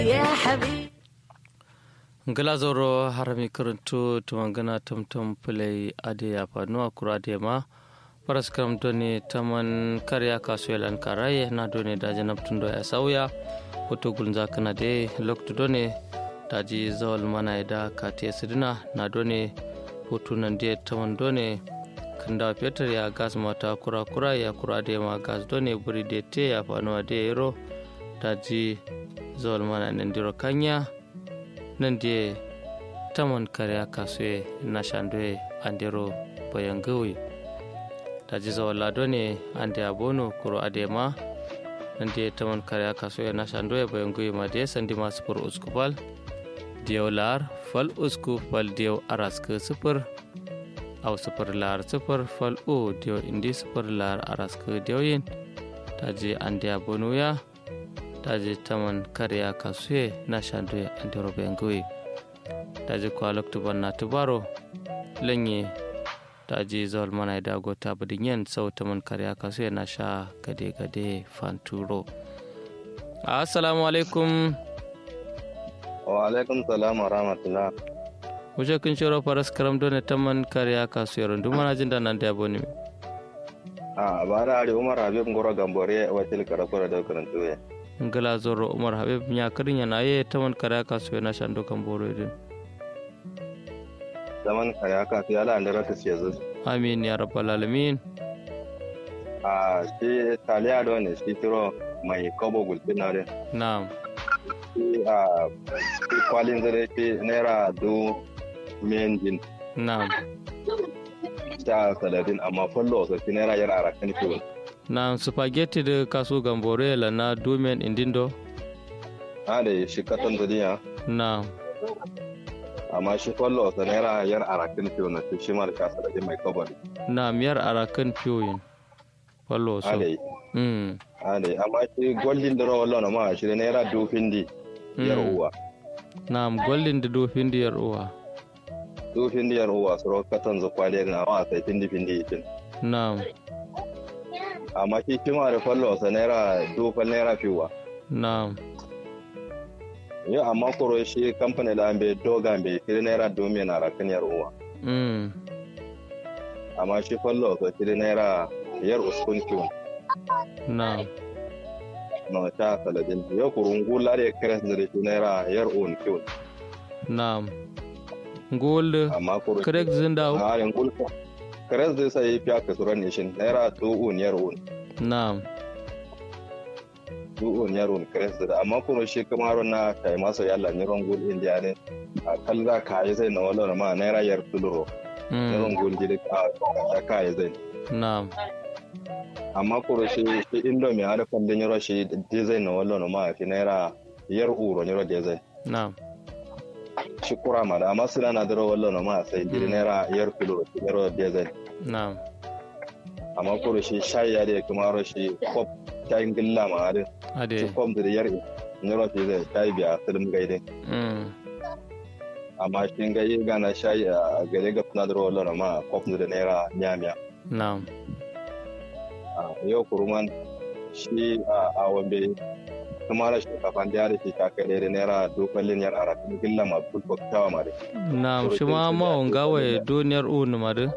يا حبيبي glazoro harami karanto tumangana tamtam play ade ya fanu akura ade ma paras kam doni taman karya kasuelan karaye na doni da janab tundo ya sauya hoto gulza kana de lokto doni daji zawal mana da kate sidina na doni hoto nan de taman doni kanda peter ya gas mata kura kura ya kura de ma gas doni buri de te ya fanu ade ero daji zawal mana nan diro kanya nan die taman kare kasue na shandwe andero bayangawi ta ji zawala ne ande abono kuro adema nan die taman kare kasue na shandwe bayangawi ma de sandi ma sufur uskupal diyo lar fal usku fal diyo araska sufur au sufur lar sufur fal u diyo indi sufur lar araska diyo yin ta ji ande abono ya taji taman karya kasue na shandwe andero bengui taji kwalok tuban na tubaro lenye taji zol mana da gota budinyen sau taman karya kasue na sha gade gade fanturo assalamu alaikum wa alaikum salam wa rahmatullah wuce kun shiro faras karam dole taman karya kasue rundu mana jin da nan da yabo ne a bara ari umar habib ngoro gambore watil karakura da karantu ya ngala zoro umar habib nya karin yana ye taman kare ka so na shando kan boro din zaman kare ka fi ala andara ta ce zuwa amin ya rabbal alamin a shi taliya da wani shi tiro mai kobo gulbi na re na'am shi a shi kwalin zare shi naira du men jin na'am sha saladin amma fallo wasu shi naira yar arakan kiwon na'am spaghetti da kaso gambore la na domen indindo a da shi katon zuriya na'am amma shi fallo wasu naira yar arakan kiwon na shi ma da sha saladin mai kobo ne na miyar arakan fiyoyin fallo a so da mm a da amma shi golden da rawar lona ma shi da naira du findi yar Mm. uwa na'am golden da do findiyar uwa du findi yar uwa su rawar katon zukwaliyar na wa sai findi findi itin na'am amma shi kima da fallo sa naira dufal naira fiwa na'am yo amma koro shi kamfani da ambe doga ambe kiri naira domin na rakan yar uwa mm amma shi fallo sa kiri naira yar uskun kiwon na'am na ta saladin yo kurungu lare kres da shi naira yar uwan kiwon na'am gold amma koro correct zindaw a harin gulfa kres da sai fiya ka suran nishin naira tu'un yar uwan na'am tu'un yar uwan kres da amma koro shi kamar na kai masa yalla ni rongul indiya ne a kalla kai sai na wala ma naira yar tuluro mm yawan gulgi da ka kai zai na'am amma kuro shi shi indomie har kwandon yaro shi design na wallo ma fi naira yar uro yaro design na'am shi kura ma da amma suna na daro wallo ma sai jiri naira yar kilo yaro design na'am amma kuro shi shayi ya da kuma ro shi kop shayin gilla ma har shi ade kop da yar yaro fi zai shayi biya sulum gaide mm amma shi ga yi gana shayi a gare ga suna daro wallo ma kop da naira nyamiya na'am yau kuruman shi a wambe kuma da shinkafa da yare shi ta kai da naira dokalin yar arafin gilla ma bulbok tawa ma da na'am shi ma ma wanga wa duniyar unu ma de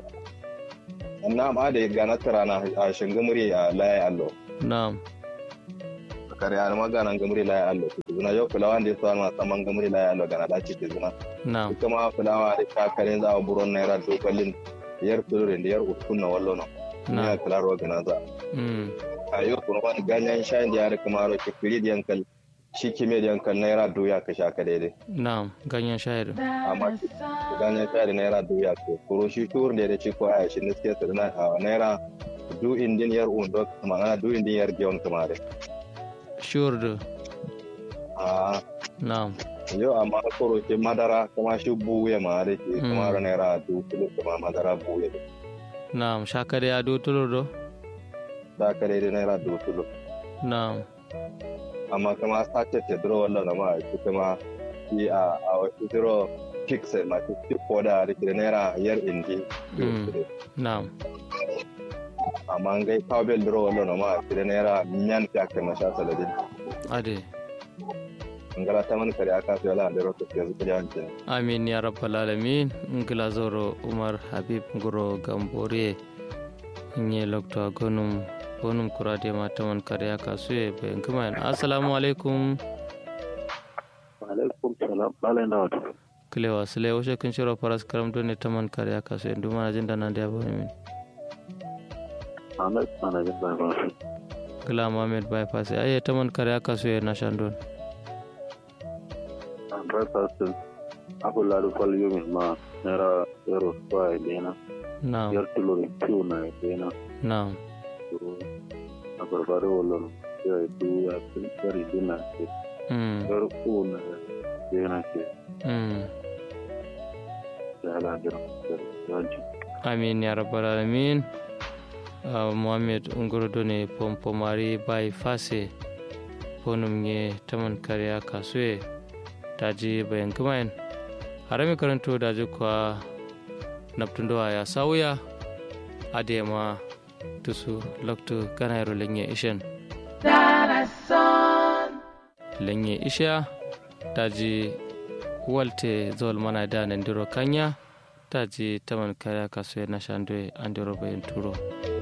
na ma da gana tarana a shingamuri a laye allo na'am kare a ma gana gamuri laye allo zuna yau fulawa da yasa ma saman gamuri laye allo gana dace da zuna na'am kuma fulawa da ta kare za a buron naira dokalin yar tulurin da yar uskun na wallo na ya na'am filarwa gana za mm a yau kuma wani ganyen shayin da yare kuma ro ke fili da yankal shi kime da yankal naira doya ka sha ka daidai na'am ganyen shayar amma ganyen shayi naira doya ko kuro shi tur da da ci ko a shi ne suke na a naira du indin yar undo kuma ana du indin yar giyon kuma da sure de a na'am yau amma kuro shi madara kuma shi buye ma da ke kuma Mm. ra naira du kilo kuma madara buye da na'am shakare ya do tulur do da ka daidai naira du kilo na'am amma kuma sace ce duro wallan ma shi kuma shi a a wasu duro pixel ma shi ko da da ke naira yar indi Mm. na'am amma ngai kawbel duro wallo no ma tire naira nyan fiake ma sha saladin ade ngala taman kare aka so yala andero to yanzu kuje hanci amin ya rabbal alamin ngila zoro umar habib nguro gambore nye lokto gonum gonum kurade ma taman kare aka so e be ngama assalamu alaikum alaikum salam balen da wato kilewa sile woshe kun shiro paras karam do ne taman kare aka so ndu mana jinda nan da bani min ahmed mana jin ba ba kila mohammed bypass aye taman kare aka so na shandon an rasa su abu lalu kwal yomi ma nera yaro kwa dena na'am yar tulori kiu na dena na'am a barbare wolon ya du ya kun yari dina ke mm yar ku na dena ke mm ya la dina yanci amin ya rabbal alamin uh, mohammed ngorodo ne pompomari bai fase bonum ye taman kariya kasue daji bayan kumain harami karanto daji kwa naptundowa ya sauya adema tusu loktu kanayro lenye ishen lenye isha daji walte zol mana da nandiro kanya daji taman kariya kasue na shandwe andiro bayan turo